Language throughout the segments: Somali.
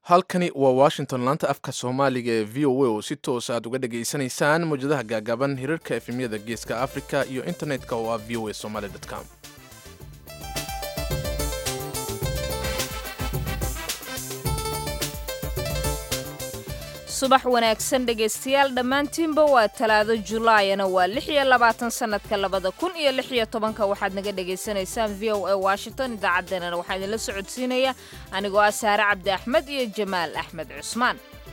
halkani waa washington laanta afka soomaaliga ee v o a oo si toos aad uga dhegaysanaysaan mawjadaha gaagaaban hirarka efemyada geeska africa iyo internetka oo ah v o a somaly com subax wanaagsan dhegaystayaal dhammaantiinba waa talaado julaayana waa lix iyo labaatan sannadka labada kun iyo lix iyo tobanka waxaad naga dhagaysanaysaan v o a washington idaacaddeenana waxaa idinla socodsiinaya anigoo ah saare cabdi axmed iyo jamaal axmed cusmaan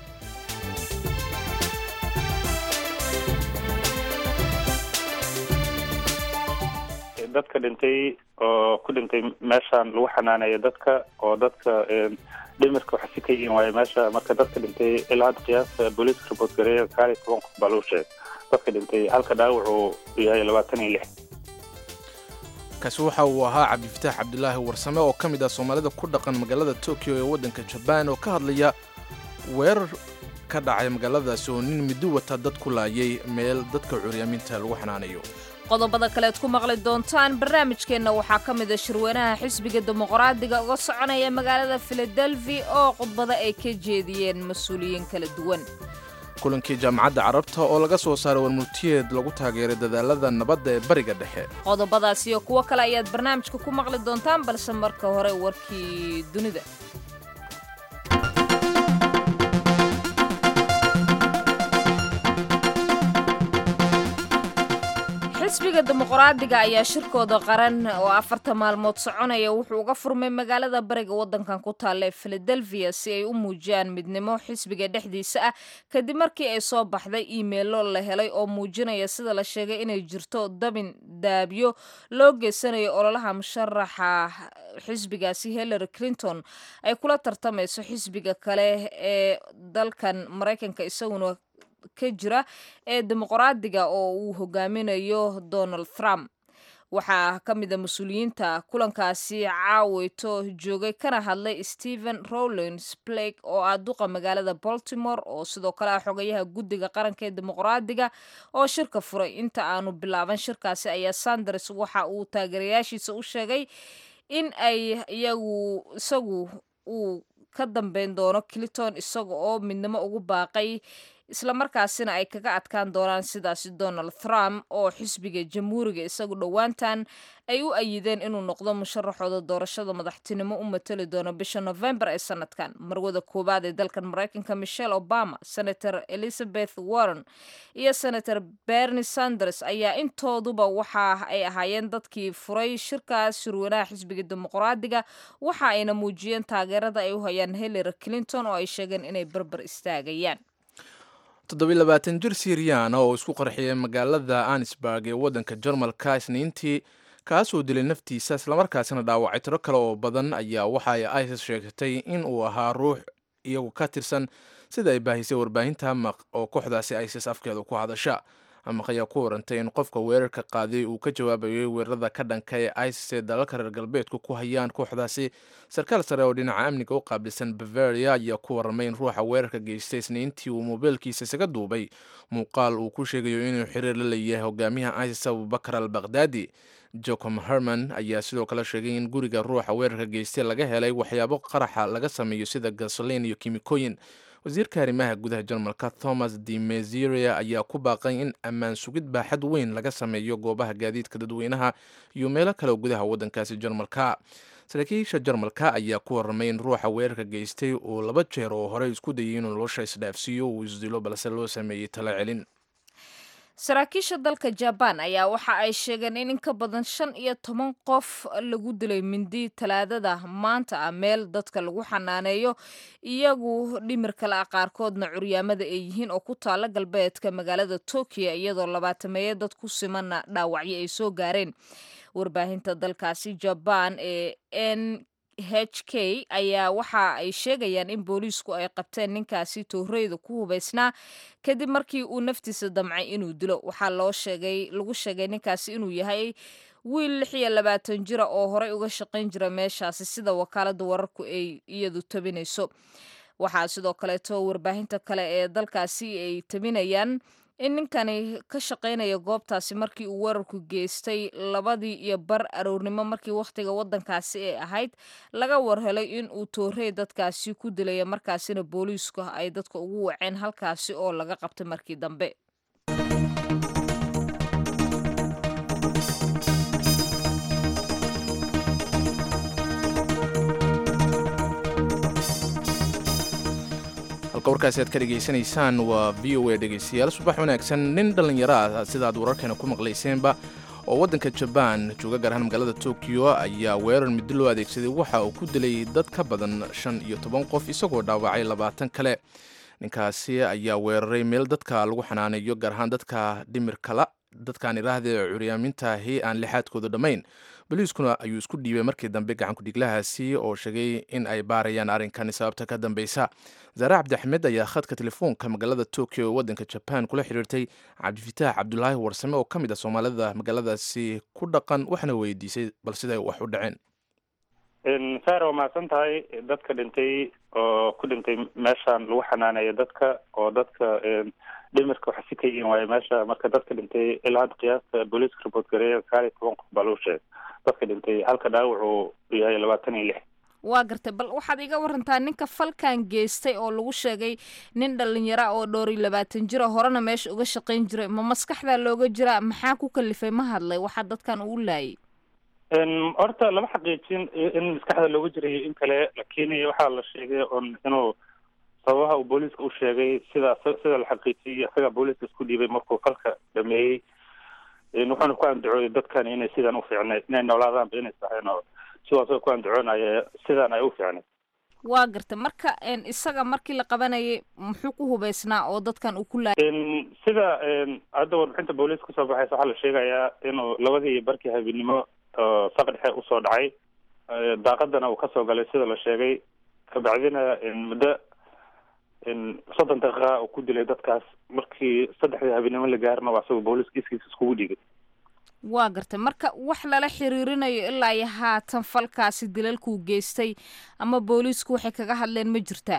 dadka dhintay oo ku dhintay meeshaan lagu xanaaneeyo dadka oo dadka dhimirka waxasi ka yihiin waayo meesha marka dadka dhintay ilaa hadda qiyaasta booliiska report gareeya sagaal iyo toban qof baa lagu sheegay dadka dhintay halka dhaawac uu yahay labaatan iyo lix kaasi waxa uu ahaa cabdifataax cabdilaahi warsame oo ka mid ah soomaalida ku dhaqan magaalada tokyo ee waddanka jabaan oo ka hadlaya weerar ka dhacay magaaladaasi oo nin middo wata dad ku laayay meel dadka curyaaminta lagu xanaanayo qodobada kaleed ku maqli doontaan barnaamijkeenna waxaa ka mid a shirweynaha xisbiga dimuqraadiga uga soconaya magaalada filadelfi oo khudbada ay ka jeediyeen mas-uuliyiin kala duwan kulankii jaamacadda carabta oo laga soo saaray warmurtiyeed lagu taageeray dadaalada nabadda ee bariga dhexe qodobadaas iyo kuwo kale ayaad barnaamijka ku maqli doontaan balse marka hore warkii dunida xisbiga dimuqraadiga ayaa shirkooda qaran oo afarta maalmood soconaya wuxuu uga furmay magaalada bariga waddankan ku taalla ee filadelfiya si ay u muujiyaan midnimo xisbiga dhexdiisa ah kadib markii ay soo baxday iimeilo la helay oo muujinaya sida la sheegay inay jirto dabin daabyo loo geysanayo ololaha musharaxa xisbigaasi hillary clinton ay kula tartamayso xisbiga kale ee dalkan maraykanka isaguna ka jira ee dimuqraadiga oo uu hogaaminayo donald trump waxaa ka mid a mas-uuliyiinta kulankaasi caaweyto joogay kana hadlay stephen rowlins blake oo ah duqa magaalada baltimore oo sidoo kale ah xogayaha guddiga qaranka ee dimuqraadiga oo shirka furay inta aanu bilaaban shirkaasi ayaa sanders waxa uu taageerayaashiisa u sheegay in ay iyagu isagu uu ka dambeyn doono clinton isaga oo midnimo ugu baaqay islamarkaasina ay kaga adkaan doonaan sidaasi donald trump oo xisbiga jamhuuriga isagu dhowaantan ay u ayideen inuu noqdo musharaxooda doorashada madaxtinimo u matali doono bisha november ee sanadkan marwada koowaad ee dalkan maraykanka michelle obama senator elizabeth warren iyo senator bernie sanders ayaa intooduba waxa ay ahaayeen dadkii furay shirkaas shirweynaha xisbiga dimuqraadiga waxa ayna muujiyeen taageerada ay u hayaan hillary clinton oo ay sheegeen inay barbar istaagayaan toddobiilabaatan jir siriyaana oo isku qarxiyay magaalada anisburg ee waddanka jarmalka isniintii kaasoo dilay naftiisa islamarkaasina dhaawacay tiro kale oo badan ayaa waxa ay isis sheegtay in uu ahaa ruux iyagu ka tirsan sida ay baahisay warbaahinta maq oo kooxdaasi isis afkeeda ku hadasha amaq ayaa ku warantay in qofka weerarka qaaday uu ka jawaabayay weerarada ka dhanka ee isis ee dalalka reer galbeedku ku hayaan kooxdaasi sarkaal sare oo dhinaca amniga u qaabilsan bavaria ayaa ku warramay in ruuxa weerarka geystay isniintii uu moobeelkiisa isaga duubay muuqaal uu ku sheegayo inuu xiriir la leeyahay hogaamiyaha isis abubakar al bakhdadi jocom herman ayaa sidoo kale sheegay in guriga ruuxa weerarka geystay laga helay waxyaabo qaraxa laga sameeyo sida gasolin iyo kimikooyin wasiirka arrimaha gudaha jarmalka thomas de meziria ayaa ku baaqay in ammaan sugid baaxad weyn laga sameeyo goobaha gaadiidka dadweynaha iyo meelo kale oo gudaha waddankaasi jarmalka saraakiisha jarmalka ayaa ku warramay in ruuxa weerarka geystay uu laba jeer oo horey isku dayay inuu nolosha isdhaafsiiyo uu isdilo balse loo sameeyey talo celin saraakiisha dalka jabaan ayaa waxa ay sheegeen in in ka badan shan iyo toban qof lagu dilay mindi talaadada maanta ah meel dadka lagu xanaaneeyo iyagu dhimir kale ah qaarkoodna curyaamada ay yihiin oo ku taala galbeedka magaalada tokyo iyadoo labaatameeye dad ku simanna dhaawacyo ay soo gaareen warbaahinta dalkaasi jabaan ee n h k ayaa waxa ay sheegayaan in booliisku ay qabteen ninkaasi tooreyda ku hubaysnaa kadib markii uu naftiisa damcay inuu dilo waxaa loo sheegay lagu sheegay ninkaasi inuu yahay wiil lix iyo labaatan jira oo horey uga shaqayn jira meeshaasi sida wakaalada wararku ay iyadu tabinayso waxaa sidoo kaleeto warbaahinta kale ee dalkaasi ay tabinayaan in ninkani ka shaqaynaya goobtaasi markii uu weerarku geystay labadii iyo bar aroornimo markii wakhtiga waddankaasi ay ahayd laga warhelay in uu toorey dadkaasi ku dilaya markaasina booliisku ay dadka ugu waceen halkaasi oo laga qabtay markii dambe halka warkaasi aad ka dhegaysanaysaan waa v o a dhegaystayaal subax wanaagsan nin dhallinyaro ah sidaad wararkeena ku maqlayseenba oo waddanka jabaan jooga gaar ahaan magaalada tokyo ayaa weerar middo loo adeegsaday waxa uu ku dilay dad ka badan shan iyo toban qof isagoo dhaawacay labaatan kale ninkaasi ayaa weeraray meel dadka lagu xanaaneeyo gaar ahaan dadka dhimirkala dadkaan iraahda curyaamintahi aan lixaadkooda dhammayn boliiskuna ayuu isku dhiibay markii dambe gacankudhiglahaasi oo sheegay in ay baarayaan arrinkani sababta ka dambeysa zaare cabdixmed ayaa khadka telefoonka magaalada tokyo ee waddanka jaban kula xiriirtay cabdifitaax cabdulaahi warsame oo ka mid a soomaalida magaaladaasi ku dhaqan waxaana weydiisay bal siday wax u dhaceen saar waa mahadsan tahay dadka dhintay oo ku dhintay meeshaan lagu xanaaneeyo dadka oo dadka dhimirka waxa si ka yihiin waayo meesha marka dadka dhintay ilaa hadda qiyaasta booliiska report gareeya sagaal iyo toban qof baa lagu sheegay dadka dhintay halka dhaawacu yahay labaatan iyo lix waa gartay bal waxaad iga warantaa ninka falkan geystay oo lagu sheegay nin dhalinyara oo dhowr iyo labaatan jira horena meesha uga shaqayn jiray ma maskaxdaa looga jiraa maxaa ku kalifay ma hadlay waxaa dadkan uu laayay horta lama xaqiijin in maskaxda looga jirayo in kale lakin waxaa la sheegay on inuu sababaha uu booliiska u sheegay sida sida la xaqiijiyay isaga booliiska isku dhiibay markuu falka dhameeyey wuxuuna ku andacooyay dadkan inay sidan u fiicnayd inay noolaadaanba inay sahayn oo sidaasoo ku andacoonaya sidaan ay u fiicnayd waa garta marka isaga markii la qabanayay muxuu ku hubeysnaa oo dadkan uu ku laayay sida hadda warbixinta booliiska kasoo baxaysa waxaa la sheegayaa inuu labadii barkii habeenimo saq dhexe usoo dhacay daaqadana uu kasoo galay sida la sheegay kabacdina muddo soddon daqiiqa uu ku dilay dadkaas markii saddexdii habeenimo la gaarna waa asagoo booliiska iskiisa iskugu dhigay waa gartay marka wax lala xiriirinayo ilaa iyo haatan falkaasi dilalkuu geystay ama booliisku waxay kaga hadleen ma jirtaa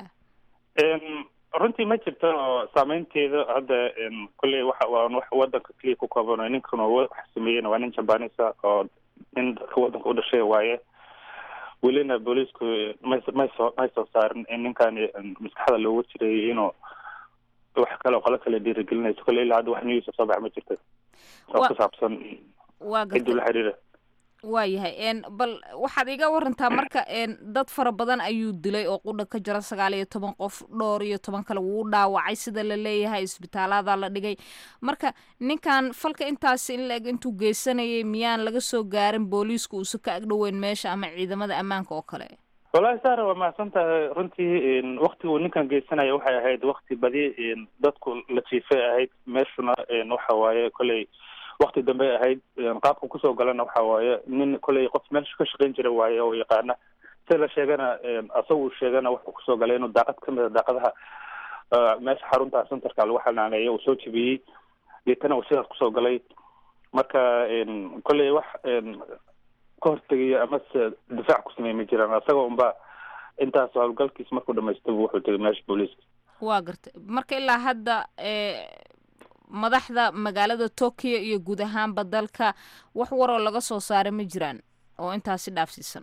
runtii ma jirto oo saameynteeda hadda kolley waxa waa wax wadanka keliya ku kooban ninkan wax sameeyena waa nin jabanisa oo nin dadka wadanka u dhashay waaye welina booliisku may may soo may soo saarin in ninkan maskaxda looga jiray inuu wax kale oo qolo kale dhiirigelinayso kolley ilaa hadda wax news soo bax ma jirta oo ku saabsan waa ciduu la xiriira waayahay bal waxaad iga warantaa marka dad fara badan ayuu dilay oo qudha ka jira sagaal iyo toban qof dhowr iyo toban kale wuu dhaawacay sida la leeyahay isbitaalaada la dhigay marka ninkan falka intaasi in la-eg intuu geysanayay miyaan laga soo gaarin booliisku uusa ka agdhoweyn meesha ama ciidamada ammaanka oo kale wallahi saara waa mahadsan tahay runtii waktiga uu ninkan geysanaya waxay ahayd wakti badi dadku la jiifay ahayd meeshuna waxa waaye kolley wakti dambe ahayd qaabka kusoo galana waxa waaye nin kolley qof meelsha ka shaqayn jira waaye oo yaqaana sida la sheegana asaga uu sheegana wuxuu kusoo galay inuu daaqad kamid a daaqadaha meesha xarunta centerka lagu xanaaneeyo uu soo jebiyey deetana uu sidaas kusoo galay marka kolley wax ka hortegayo amase difaac ku sameey ma jiraan asaga unba intaas howlgalkiis markuu dhamaystaba wuxuu tegay meesha booliiska waa gartay marka ilaa hadda madaxda magaalada tokyo iyo guud ahaanba dalka wax waroo laga soo saaray ma jiraan oo intaasi dhaafsiisan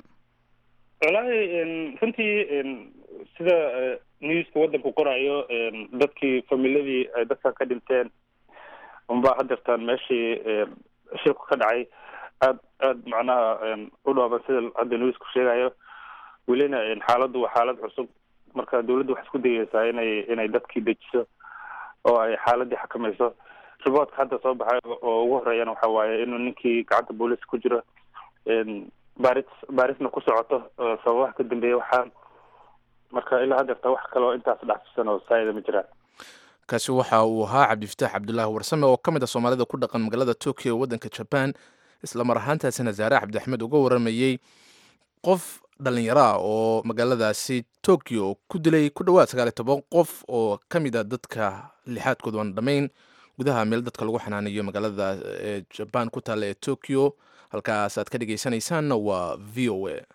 wallaahi runtii sida newska waddanku qorayo dadkii familadii ay dadkan ka dhinteen unbaa hadeertaan meeshii shilku ka dhacay aad aad macnaha u dhooban sida hadda newsku sheegayo welina xaaladdu waa xaalad cusub marka dawladdu waxay isku dayeysaa inay inay dadkii dejiso oo ay xaaladii xakamayso riboortka hadda soo baxay oo ugu horeeyana waxa waaye inuu ninkii gacanta booliiska ku jiro baaris baarisna ku socoto sababaha ka dambeeya waxaan marka ilaa hadeerta wax kaleo intaas dhacsisan oo saayida ma jiraan kaasi waxa uu ahaa cabdifitaax cabdulaahi warsame oo ka mid a soomaalida ku dhaqan magaalada tokyo waddanka jaban isla mar ahaantaasina zaare cabdixmed uga waramayey qof dhallinyara oo magaaladaasi tokyo ku dilay ku dhowaad sagaal iyo toban qof oo ka mid a dadka lixaadkooda aan dhammayn gudaha meel dadka lagu xanaanayo magaalada ee jaban ku taalla ee tokyo halkaas aad ka dhegaysanaysaanna waa v o a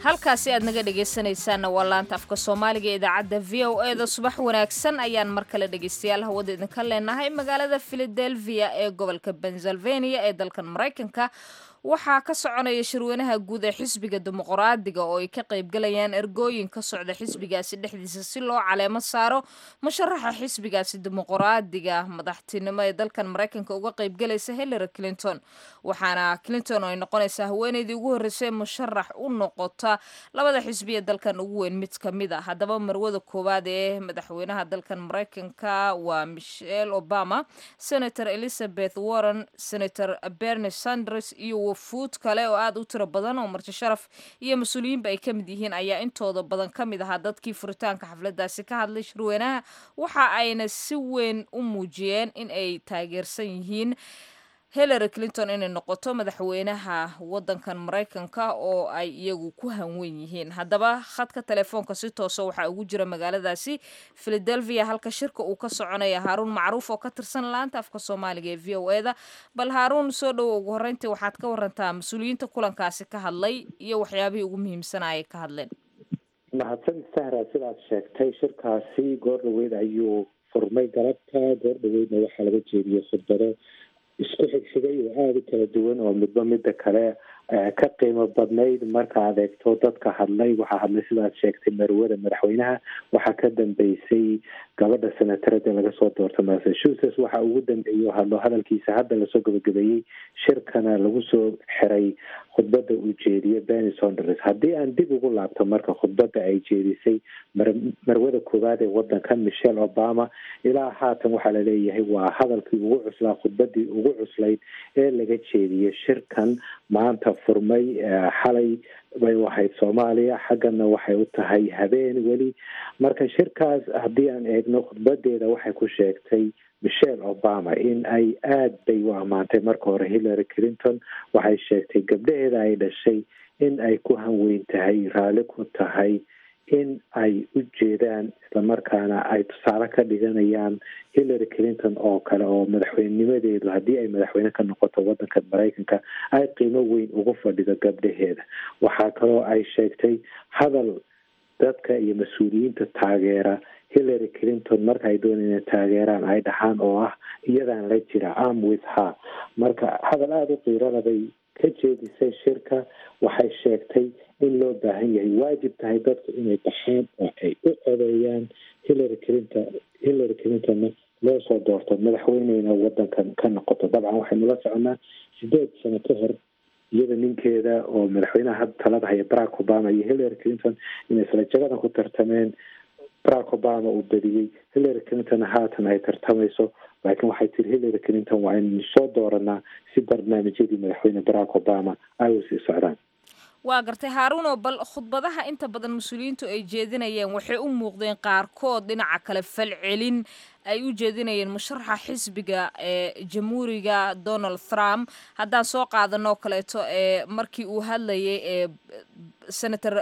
halkaasi aad naga dhegaysanaysaanna waa laanta afka soomaaliga ee idaacadda v o e da subax wanaagsan ayaan mar kale dhegaystayaal hawada idinka leenahay magaalada philadelphia ee gobolka pennsylvania ee dalkan maraykanka waxaa ka soconaya shirweynaha guud ee xisbiga dimuqraadiga oo ay ka qaybgalayaan ergooyin ka socda xisbigaasi dhexdiisa si loo caleemo saaro musharaxa xisbigaasi dimuqraadiga madaxtinimo ee dalkan maraykanka uga qaybgalaysa hillary clinton waxaana clinton ay noqonaysaa haweeneydii ugu horreysay musharax u noqota labada xisbi ee dalkan ugu weyn mid ka mid a haddaba marwada koowaad ee madaxweynaha dalkan maraykanka waa michelle obama senator elizabeth warren senator bernie sanders iyo wafuud kale oo aad u tiro badan oo marti sharaf iyo mas-uuliyiinba ay ka mid yihiin ayaa intooda badan ka mid ahaa dadkii furitaanka xafladaasi ka hadlay shirweynaha waxa ayna si weyn u muujiyeen in ay taageersan yihiin hillary clinton inay noqoto madaxweynaha wadankan maraykanka oo ay iyagu ku hanwen yihiin haddaba khadka telefoonka si toosa waxaa ugu jira magaaladaasi philadelphia halka shirka uu ka soconaya haaruun macruuf oo ka tirsan laanta afka soomaaliga ee v o e da bal haaruun soo dhowo ugu horreyntii waxaad ka warantaa mas-uuliyiinta kulankaasi ka hadlay iyo waxyaabihii ugu muhiimsanaa ay ka hadleen mahadsan sahra sidaad sheegtay shirkaasi goor dhaweyd ayuu furmay galabta goor dhaweydna waxaa laga jeediyey khudbado isku xigxigay oo aada u kala duwan oo midba midda kale ka qiimo badnayd marka adeegto dadka hadlay waxaa hadlay sidaad sheegtay marwada madaxweynaha waxaa ka dambeysay gabadha senatarada laga soo doorta massachusetts waxaa ugu dambeeyey oo hadlo hadalkiisa hadda lasoo gabagabeeyey shirkana lagu soo xiray khudbada uu jeediye benny sonders haddii aan dib ugu laabto marka khudbada ay jeedisay marwada koowaad ee wadanka michelle obama ilaa haatan waxaa laleeyahay waa hadalkii ugu cuslaa khudbadii ugu cuslayd ee laga jeediyey shirkan maanta furmay xalay bay u ahayd soomaaliya xaggana waxay u tahay habeen weli marka shirkaas haddii aan eegno khudbadeeda waxay ku sheegtay michelle obama in ay aada bay u ammaantay marka hore hillary clinton waxay sheegtay gabdhaheeda ay dhashay in ay ku hanweyn tahay raalli ku tahay in ay u jeedaan islamarkaana ay tusaale ka dhiganayaan hillary clinton oo kale oo madaxweynenimadeedu haddii ay madaxweyne ka noqoto wadanka maraykanka ay qiimo weyn ugu fadhido gabdhaheeda waxaa kaloo ay sheegtay hadal dadka iyo mas-uuliyiinta taageera hillary clinton marka ay doonay inay taageeraan ay dhahaan oo ah iyadaan la jira am with her marka hadal aada u qiirada bay ka jeedisay shirka waxay sheegtay in loo baahan yahay waajib tahay dadku inay baxaan oo ay u codeeyaan hillary clinton hillary clintonna loo soo doorto madaxweyneyna wadankan ka noqoto dabcan waxaynu la soconaa sideed sano ka hor iyada ninkeeda oo madaxweynaha hadda talada haya barack obama iyo hillary clinton inay isla jagadan ku tartameen barack obama uu badiyey hillary clinton haatan ay tartamayso laakiin waxay tiri hillary clinton waa inaynu soo dooranaa si barnaamijyadii madaxweyne barack obama ay u sii socdaan waa gartay haaruunoo bal khudbadaha inta badan mas-uuliyiintu ay jeedinayeen waxay u muuqdeen qaarkood dhinaca kale falcelin ay u jeedinayeen musharaxa xisbiga ee jamhuuriga donald trump haddaan soo qaadanoo kaleeto ee markii uu hadlayay ee senator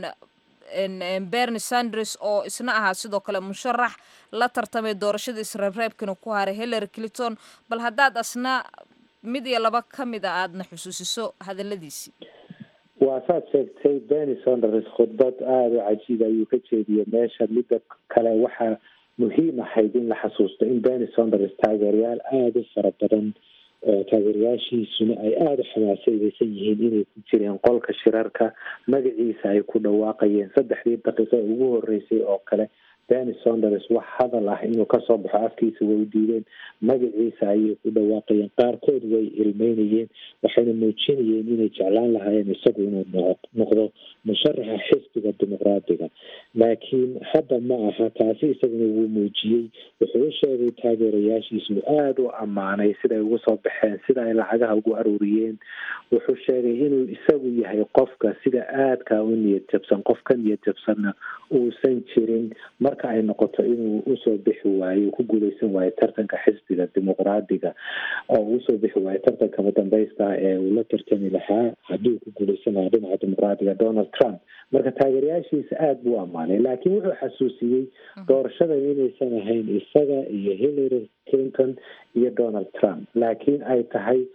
bernie sanders oo isna ahaa sidoo kale musharax la tartamay doorashada isreebreebkana ku haray hillary clinton bal haddaad asna mid iyo laba ka mid a aadna xusuusiso hadaladiisii waa saad sheegtay benny sonders khudbad aada u cajiib ayuu ka jeediyey meesha midda kale waxaa muhiim ahayd in la xasuusto in benny sonders taageerayaal aada u fara badan oo taageerayaashiisuna ay aada u xamaasadaysan yihiin inay ku jireen qolka shirarka magaciisa ay ku dhawaaqayeen saddexdii daqiiqo ugu horeysay oo kale benny sonders wax hadal ah inuu kasoo baxo afkiisa way u diideen magaciisa ayay ku dhawaaqayeen qaarkood way ilmeynayeen waxayna muujinayeen inay jeclaan lahaayeen isagu inuu noqdo musharaxa xisbiga dimuqraadiga laakiin hadda ma aha taasi isaguna wuu muujiyey wuxuu u sheegay taageerayaashiisu aada u ammaanay siday ugu soo baxeen sida ay lacagaha ugu aruuriyeen wuxuu sheegay inuu isagu yahay qofka sida aadka u niyad jabsan qof ka niyad jabsanna uusan jirin marka ay noqoto inuu usoo bixi waayo ku guuleysan waayo tartanka xisbiga dimuqraadiga oo usoo bixi waayo tartanka madambeysta ee uu la tartami lahaa haddii ku guuleysan lahaa dhinaca dimuqraadiga donald trump marka taageerayaashiisa aada buu ammaanay laakiin wuxuu xasuusiyey doorashadan inaysan ahayn isaga iyo hillary clinton iyo donald trump laakiin ay tahay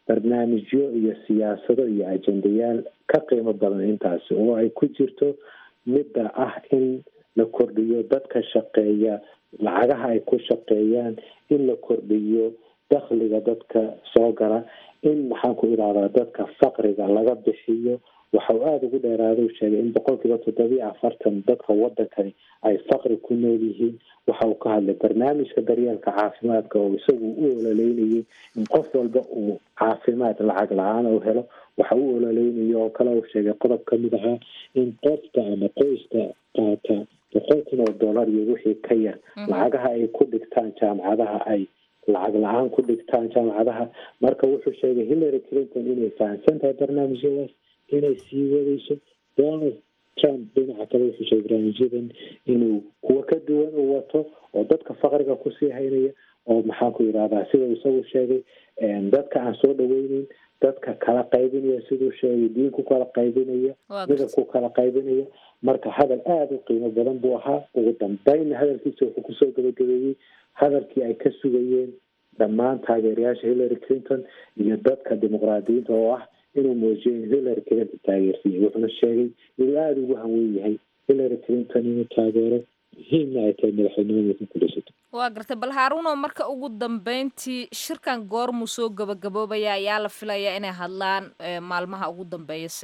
barnaamijyo iyo siyaasado iyo ajendayaal ka qiimo badan intaasi oo ay ku jirto midda ah in la kordhiyo dadka shaqeeya lacagaha ay ku shaqeeyaan in la kordhiyo dakhliga dadka soo gala in maxaan ku idhahdaa dadka faqriga laga bixiyo waxa uu aada ugu dheeraada u sheegay in boqolkiiba toddobiyo afartan dadka wadankani ay faqri ku nool yihiin waxa uu ka hadlay barnaamijka daryeelka caafimaadka oo isagu u ololeynayay in qof walba uu caafimaad lacag la-aan u helo waxa u ololeynaya oo kale uu sheegay qodob ka mid ahaa in qofka ama qoyska qaata boqol kun oo dollar iyo wixii ka yar lacagaha ay ku dhigtaan jaamacadaha ay lacag la-aan ku dhigtaan jaamacadaha marka wuxuu sheegay hillary clinton inay fahamsan tahay barnaamijyadaas inay sii wadayso donald trump dhinaca kale wuxuu sheegay barnaamijyadan inuu kuwa ka duwan u wato oo dadka faqriga kusii haynaya oo maxaan ku yidhahdaa sida isagu sheegay dadka aan soo dhaweyneyn dadka kala qaybinaya siduu sheegay diin ku kala qaybinaya midab ku kala qaybinaya marka hadal aada u qiimo badan buu ahaa ugu dambeynna hadalkiisa wuxuu kusoo gabagabeeyey hadalkii ay ka sugayeen dhammaan taageerayaasha hillary clinton iyo dadka dimuqraadiyiinta oo ah inuu muujiyo in hillary clinton taageersiiyey wuxuuna sheegay inuu aada ugu hanwen yahay hillary clinton inuu taageero muhiimna ay tahay madaxweynimadiisa kulisato waa gartay bal haaruno marka ugu dambeyntii shirkan goormuu soo gabagaboobaya ayaa la filayaa inay hadlaan maalmaha ugu dambeeyase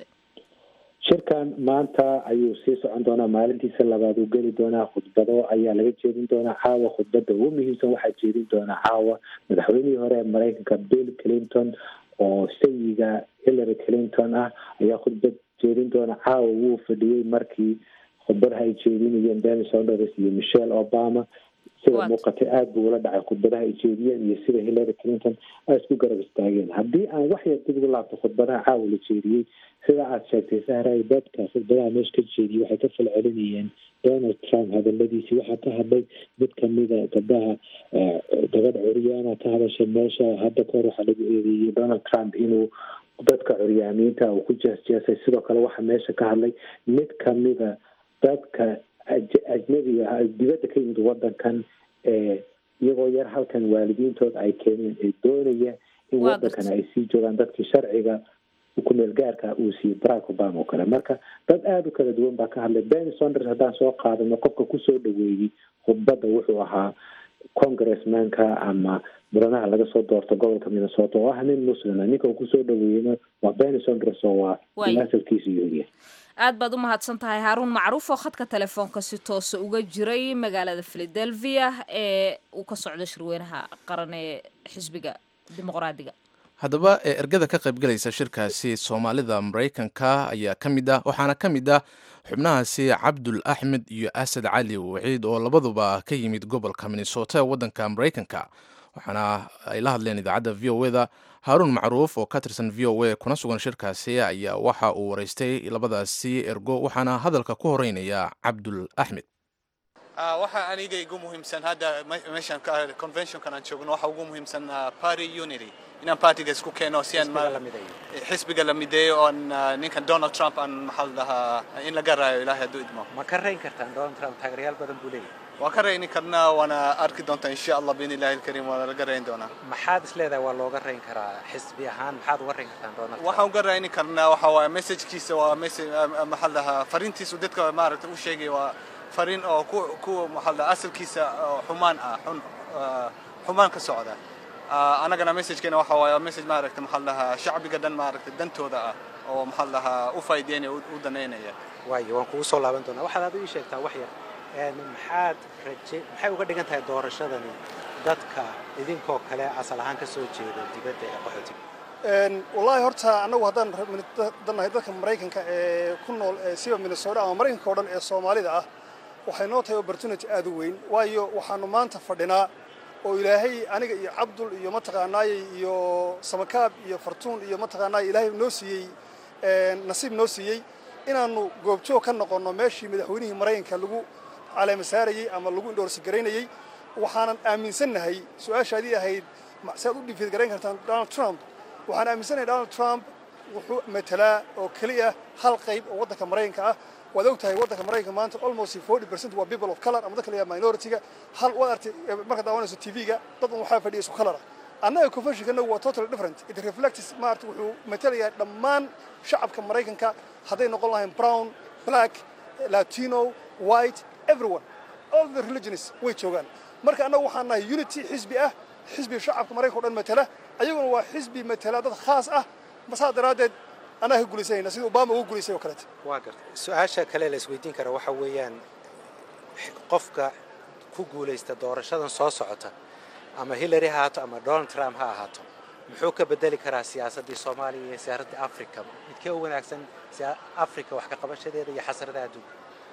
shirkan maanta ayuu sii socon doonaa maalintiisa labaad uu geli doonaa khudbado ayaa laga jeedin doonaa caawa khudbada ugu muhiimsan waxaa jeedin doonaa caawa madaxweynihii hore ee mareykanka bill clinton oo sayiga hillary clinton ah ayaa khudbad jeedin doona caawa wuu fadhiyey markii khudbadaha ay jeedinayeen bernie sanders iyo michelle obama sida muuqatay aada buu ula dhacay khudbadaha ay jeediyeen iyo sida hillary clinton ay isku garab istaageen haddii aan wax yar dib ugu laabto khudbadaha caawa la jeediyey sida aada sheegtay sahray dadka khudbadaha meesha ka jeediyey waxay ka falcelinayeen donald trump hadaladiisii waxaa ka hadlay mid kamida gabdhaha gabadh curyaana ka hadashay meesha hadda kahor waxaa lagu eedeeyey donald trump inuu dadka curyaamiinta uu ku jeesjeesay sidoo kale waxaa meesha ka hadlay mid kamida dadka ajnabiga ah dibadda ka yimid wadankan ee iyagoo yar halkan waalidiintood ay keeneen ee doonaya in wadankan ay sii joogaan dadkii sharciga kumeel gaarka uu siiyey barack obama oo kale marka dad aada u kala duwan baa ka hadlay benny sonders haddaan soo qaadano qofka kusoo dhaweeyey khudbadda wuxuu ahaa congressmanka ama mudanaha laga soo doorto gobolka minnesota oo ah nin muslima ninka uu kusoo dhaweeyeyna waa benny sonders oo waa asalkiisu yuhudiya aad baad u mahadsan tahay haaruun macruuf oo khadka telefoonka si toosa uga jiray magaalada philadelphia ee uu ka socdo shirweynaha qaran ee xisbiga dimuqraadiga haddaba ergada ka qaybgalaysa shirkaasi soomaalida maraykanka ayaa ka mid ah waxaana ka mid ah xubnahaasi cabdul axmed iyo asad cali waciid oo labaduba ka yimid gobolka minnesota ee waddanka maraykanka waxaana ay la hadleen idaacadda v o eda haaruun macruuf oo ka tirsan v o a kuna sugan shirkaasi ayaa waxa uu waraystay labadaasi ergo waxaana hadalka ku horeynaya cabdul axmed waxaa aniga igu muhiimsan hadda meeshan conventionkan aan joogno waxa ugu muhiimsan party unity inaan partiga isku keeno si aan xisbiga la mideeyo oon ninkan donald trump aan maxaa dhahaa in laga raayo ilaahay hadduu idmo ma ka rayn kartaan donald trump taageerayaal badan buu leeyahay waan ka rayni karnaa waana arki doontaa insha allah biin ilahi alkariim waana laga rayn doonaa maxaad is leedahay waa looga rayn karaa xisbi ahaan maxaad uga rayn kartaan donald trump waxaan uga rayni karnaa waxa waaye messajkiisa waa message maxaa dhahaa fariintiisu dadka maaragtay u sheegay waa fariin oo ku ku maxaa dhahaa asalkiisa xumaan ah xun xumaan ka socda anagana messajkeena waxa waaye message maaragtay maxaa dhahaa shacbiga dhan maaragtay dantooda ah oo maxaa dhahaa u faa'iideynaya u danaynaya waayo waan kugu soo laaban doonaa waxaad aad ii sheegtaa wax yar maxaad raje maxay uga dhigan tahay doorashadani dadka idinkoo kale asal ahaan ka soo jeeda dibadda ee qaxootiga wallaahi horta annagu haddaan dannahay dadka maraykanka ee ku nool siba minnesota ama maraykanka oo dhan ee soomaalida ah waxay noo tahay opportunity aad u weyn waayo waxaanu maanta fadhinaa oo ilaahay aniga iyo cabdul iyo mataqaanaayey iyo samakaab iyo fartuun iyo mataqaanaayey ilaahay noo siiyey nasiib noo siiyey inaannu goobjoog ka noqonno meeshii madaxweynihii maraykanka lagu caleema saarayey ama lagu indhoorsi garaynayey waxaanan aaminsannahay su-aashaadii ahayd si aad u dhifiid garayn kartaan donald trump waxaan aaminsannahay donald trump wuxuu matalaa oo keliya hal qayb oo waddanka maraykanka ah waad og tahay waddanka maraykanka maanta almost forty percent waa people of color ama dadka la yidhaha minority-ga hal waad artay marka daawanayso tv-ga dad un waxaa fadhiya isku color ah annaga conventionkana waa totally different it reflects maarata wuxuu matalayaa dhammaan shacabka maraykanka hadday noqon lahayn brown black latino white everyone all the religions way joogaan marka annaga waxaan nahay unity xisbi ah xisbi shacabka maraykanka o dhan matala ayaguna waa xisbi matala dad khaas ah masaa daraaddeed annaga ka gulaysanayna sida obama uga gulaysay oo kaleeto waa garta su-aasha kale la isweydiin kara waxa weeyaan qofka ku guulaysta doorashadan soo socota ama hillary ha ahaato ama donald trump ha ahaato muxuu ka bedeli karaa siyaasaddii soomaaliya iyo siyaasaddii africa midkee u wanaagsan africa wax ka qabashadeeda iyo xasradaha adduunka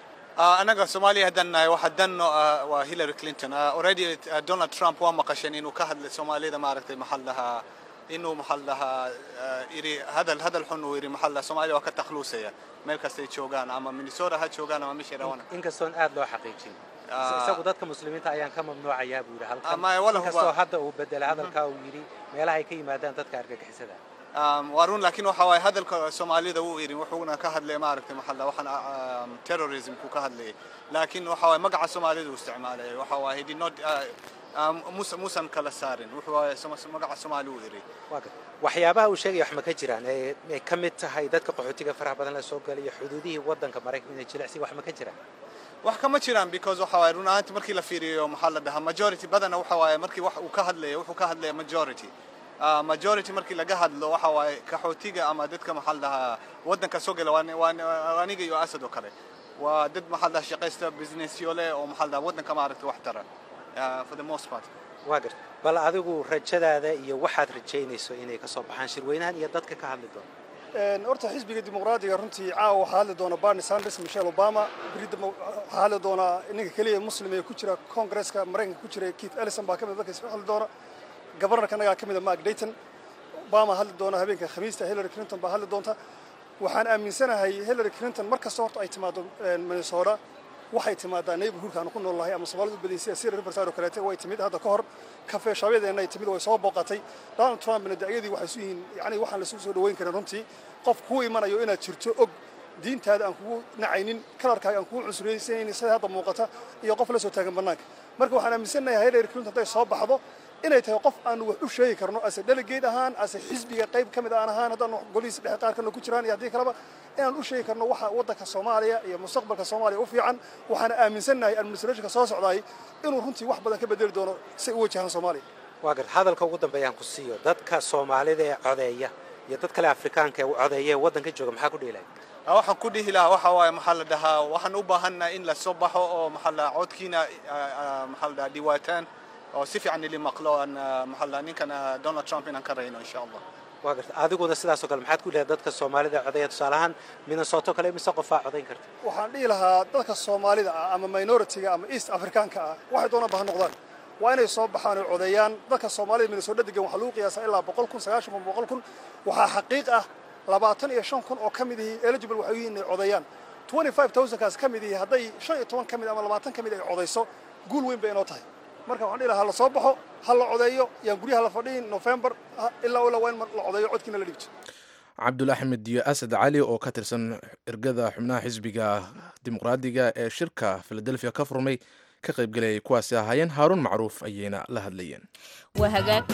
anaga soomaaliya haddaan nahay waxa danno ah waa hillary clinton already donald trump waa maqasheen inuu ka hadlay soomaalida maaragtay maxal lahaa inuu maxal lahaa yidhi hadal hadal xun uu yidhi maxal lahaa soomaaliya waa ka takhluusaya meel kastay joogaan ama minnesota ha joogaan ama meeshay rabaan inkastoon aad loo xaqiijin isagu dadka muslimiinta ayaan ka mamnuucayaa buu yidhi halkan Ama wala huba- inkastoo hadda uu bedelay hadalkaa uu yidhi meelaha ay ka yimaadaan dadka argagixisada waa run laakiin waxa waaye hadalka soomaalida wuu yidhi wuxuuna ka hadlay maaragtay maxal lahaa waxaan ah, um, terrorismku ka hadlayay laakiin waxa waaye magaca soomaalida uu isticmaalay waxa waaye he did not ah, ah, mus- musan kala saarin wuxuu waaye Soma- magaca soomaali uu yidhi waa gar waxyaabaha uu sheegaya wax ma ka jiraan ee ay ka mid tahay dadka qaxootiga faraha badan la soo galayo xuduudihii waddanka maraykanka inay jilicsi wax ma ka jiraan wax kama jiraan because waxa waaye run ahaantii markii la fiiriyo maxaa la dhahaa majority badana waxa waaye markii wax uu ka hadlayo wuxuu ka hadlaya majority Ah, majority markii laga hadlo waxa waaye kaxootiga ama dadka maxaa la dhahaa waddanka soo gala waa ni- waa ni- waa aniga iyo asad oo kale waa dad maxaa la dhahaa shaqaysta businessyo leh oo maxaa la dhahaa waddanka maaragtay wax tara Ah, for the most part waa gar bal adigu rajadaada iyo waxaad rajaynayso inay ka soo baxaan shirweynahan iyo dadka ka hadli doona Een, horta xisbiga dimuqraadiga runtii caawa waxaa hadli doona barney sanders michelle obama beri dambe waxaa hadli doona ninka keliya muslim ee ku jira kongresska maraykanka ku jira keith ellison baa ka mid a dadka isku hadli doona gobarnarka annagaa ka mid a mark dayton obama hadli doona habeenka khamiista hillary clinton baa hadli doonta waxaan aaminsanahay hillary clinton mar kasta horta ay timaado een, minnesota waxay timaadaa neighborhoodka aanu ku nool nahay ama soomaalidu badan sida sira riverside oo kaleete way timid hadda ka hor kafee shaabyadeena ay timid way soo booqatay donald trumpna da'yadii waxay isu yihiin yacni waxaan la isu soo dhoweyn karin runtii qof kuu imanayo inaad jirto og diintaada aan kugu nacaynin kalarkaaga aan kugu cunsuraysanaynin sida hadda muuqata iyo qof la soo taagan bannaanka marka waxaan aaminsanahay hillary clinton hadday soo baxdo inay tahay qof aanu wax u sheegi karno ase delegate ahaan ase xisbiga qayb ka mid aan ahaan haddaan golihiisa dhexe qaar kalena ku jiraan iyo haddii kaleba inaan u sheegi karno waxa waddanka soomaaliya iyo mustaqbalka soomaaliya u fiican waxaana aaminsannahay administrationka soo socdaay inuu runtii wax badan ka bedeli doono si ay u wajahaan soomaaliya waa gar hadalka ugu dambeeyaan ku siiyo dadka soomaalida ee codeeya iyo dad kale afrikaanka ee codeeya ee waddanka jooga maxaa ku dhiilay Ah, waxaan ku dhihi lahaa waxa waaye maxaa la dhahaa waxaan u baahannahay in la soo baxo oo maxaa la dhahaa codkiina ah, ah, maxaa la dhahaa dhiwaataan oo si fiican ili maqlo aan ah, maxaa la dhahaa ninkan ah, donald trump inaan ka rayno insha allah waa garta adiguna sidaasoo kale maxaad ku leedahay dadka soomaalida ee codeeya tusaale ahaan minnesota kale mise qofaa codayn karta waxaan dhihi lahaa dadka soomaalida ah ama minoritiga ama east afrikaanka ah waxay doonaan ba ha noqdaan waa inay soo baxaan oo codeeyaan dadka soomaalida minnesota degan waxaa lagu qiyaasaa ilaa boqol kun sagaashan kun boqol kun waxaa xaqiiq ah labaatan iyo shan kun oo ka mid ihi eligible waxay u yihiin inay codeeyaan twenty five thousandkaas ka mid ihi hadday shan iyo toban ka mid ama labaatan ka mid ay codayso guul weyn bay inoo tahay marka waxaan dhihi lahaa ha la soo baxo ha la codeeyo yaan guryaha la fadhiin november ha- ilaa ilaa waa in la codeeyo codkiina la dhigto cabdul axmed iyo asad cali oo ka tirsan ergada xubnaha xisbiga dimuqraadiga ee shirka philadelphia ka furmay ka qaybgelayay kuwaasi ahaayeen haaruun macruuf ayayna la hadlayeen waa hagaag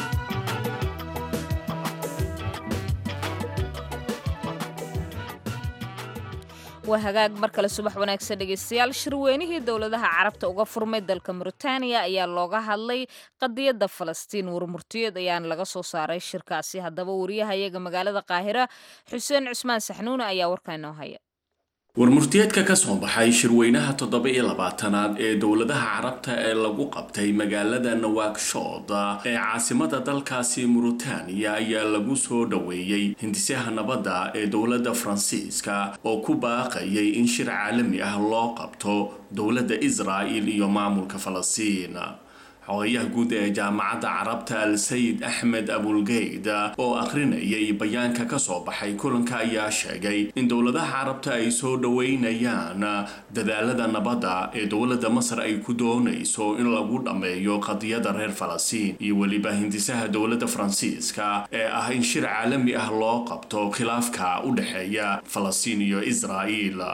waa hagaag mar kale subax wanaagsan dhegeystayaal shirweynihii dowladaha carabta uga furmay dalka mauritaniya ayaa looga hadlay qadiyadda falastiin warmurtiyeed ayaana laga soo saaray shirkaasi haddaba wariyahayaga magaalada qaahira xuseen cusmaan saxnuune ayaa warkaa inoo haya warmurtiyeedka ka soo baxay shirweynaha toddoba iyo labaatanaad ee dowladaha carabta ee lagu qabtay magaalada nawaakshood ee caasimada dalkaasi muritaaniya ayaa lagu soo dhoweeyey hindisaha nabadda ee dowladda faransiiska oo ku baaqayay in shir caalami ah loo qabto dowladda israa'il iyo maamulka falastiin xogayaha guud ee jaamacadda carabta al sayid axmed abulgeyd oo akhrinayay bayaanka ka soo baxay kulanka ayaa sheegay in dowladaha carabta ay soo dhoweynayaan dadaalada nabadda ee dowladda masar ay ku doonayso in lagu dhammeeyo qadiyada reer falastiin iyo weliba hindisaha dowladda faransiiska ee ah in shir caalami ah loo qabto khilaafka u dhexeeya falastiin iyo israa'iil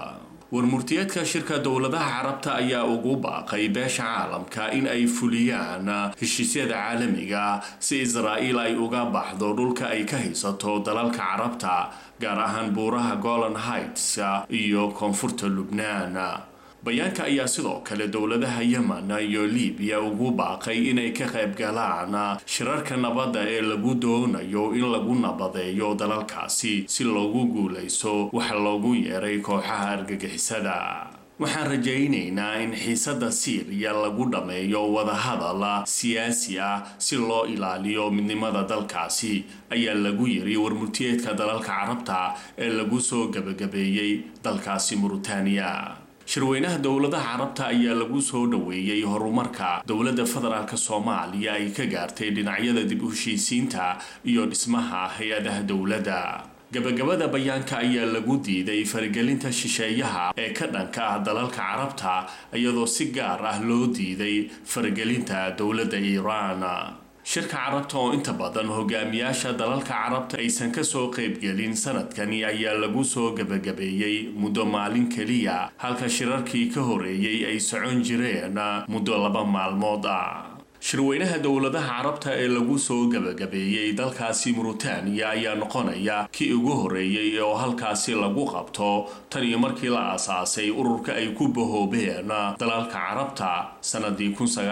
warmurtiyeedka shirka dowladaha carabta ayaa ugu baaqay beesha caalamka in ay fuliyaan heshiisyada caalamiga si israa'iil ay uga baxdo dhulka ay ka haysato dalalka carabta gaar ahaan buuraha golan heights iyo koonfurta lubnaan bayaanka ayaa sidoo kale dowladaha yemen iyo libiya ugu baaqay inay ka qayb galaan shirarka nabadda ee lagu doonayo in lagu nabadeeyo dalalkaasi si loogu guulayso waxa loogu yeeray kooxaha argagixisada waxaan rajaynaynaa in xiisadda siiriya lagu dhammeeyo wadahadal siyaasi ah si loo ilaaliyo midnimada dalkaasi ayaa lagu yiri warmurtiyeedka dalalka carabta ee lagu soo gebagabeeyey dalkaasi muritaaniya shirweynaha dowladaha carabta ayaa lagu soo dhoweeyey horumarka dowladda federaalk soomaaliya ay ka gaartay dhinacyada dib u heshiisiinta iyo dhismaha hay-adaha dowladda gabagabada bayaanka ayaa lagu diiday faragelinta shisheeyaha ee ka dhanka ah dalalka carabta iyadoo si gaar ah loo diiday faragelinta dowladda iiraan shirka carabta oo inta badan hogaamiyaasha dalalka carabta aysan kasoo qaybgelin sanadkani ayaa lagu soo gebagabeeyey muddo maalin keliya halka shirarkii ka horeeyey ay socon jireen muddo laba maalmood ah shirweynaha dowladaha carabta ee lagu soo gebagabeeyey dalkaasi muritaaniya ayaa noqonaya kii ugu horeeyey oo halkaasi lagu qabto tan iyo markii la aasaasay ururka ay ku bahoobeen dalalka carabta sanadii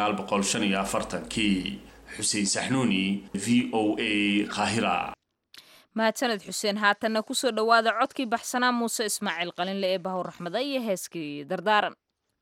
kii xuseen saxnuuni v o a qaahira mahadsaned xuseen haatanna kusoo dhowaada codkii baxsanaa muuse ismaaciil qalinle ee bahur raxmada iyo heeskii dardaaran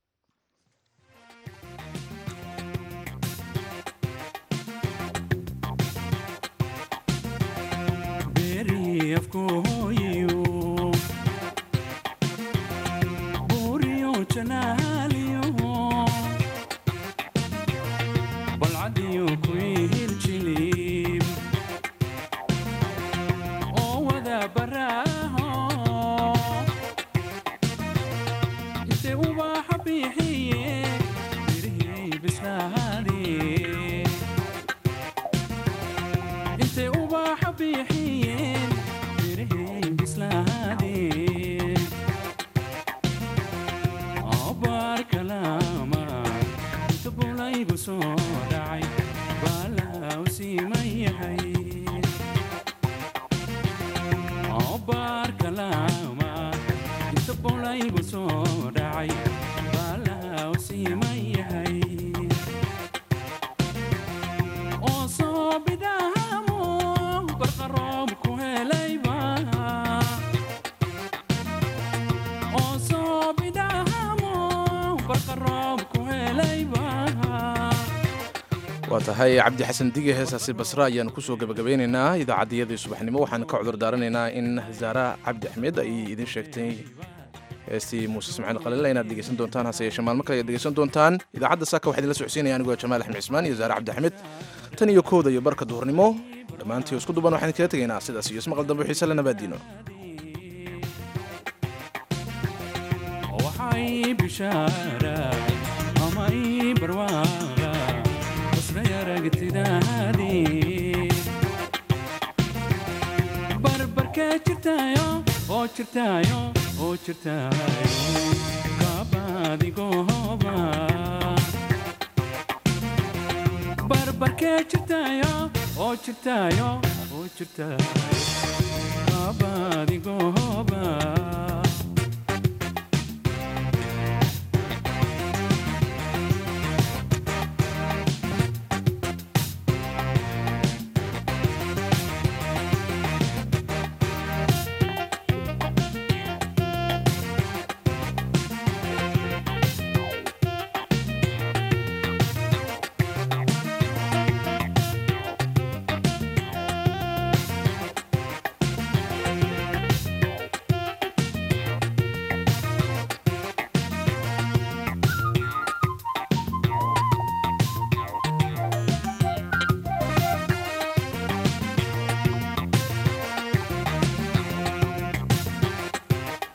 waa tahay cabdi xasan dige heesaasi basra ayaanu kusoo gebagabeynaynaa idaacaddiyadii subaxnimo waxaan ka cudur daaranaynaa in zaara cabdi axmed ay idin sheegtay heestii muuse ismaaciil qalila inaad dhegeysan doontaan hase yeeshee maalmo kale ayaad dhegeysan doontaan idaacadda saaka waxaa idinla socodsiinaya anigoo jamaal axmed cismaan iyo zaare cabdi axmed tan iyo kooda iyo barka duhurnimo dhammaantii isku duban waxaan kaga tegaynaa sidaas iyo ismaqal dambe xiise le nabaadiino barbarkee jirtaayo oo jirtaayo oo jirtaayo kaabaadigohoba barbarkee jirtaayo oo jirtaayo oo jirtaayo kaabaadigohoba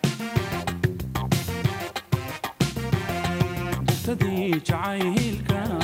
jacaylka